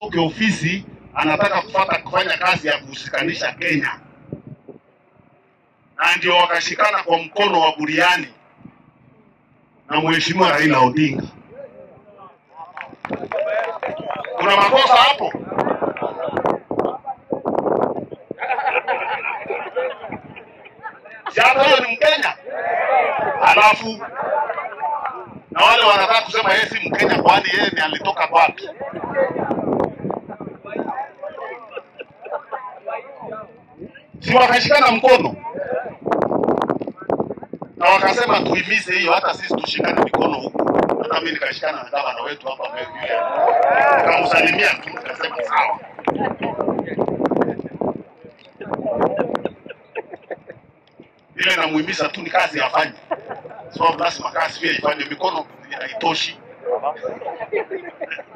ofisi anataka kufata kufanya kazi ya kushikanisha Kenya, na ndio wakashikana kwa mkono wa buriani na mheshimiwa Raila Odinga. Kuna makosa hapo? Si hata huyo ni Mkenya, alafu na wale wanataka kusema yeye si Mkenya, kwani yeye ni alitoka wapi? Si wakashikana mkono na wakasema tuhimize hiyo, hata sisi tushikane mikono huku. Hata mimi nikashikana na gavana wetu hapa Meru yule, nikamsalimia tu, nikasema sawa. Ile namuhimiza tu ni kazi afanye, sababu lazima kazi pia ifanye, mikono haitoshi.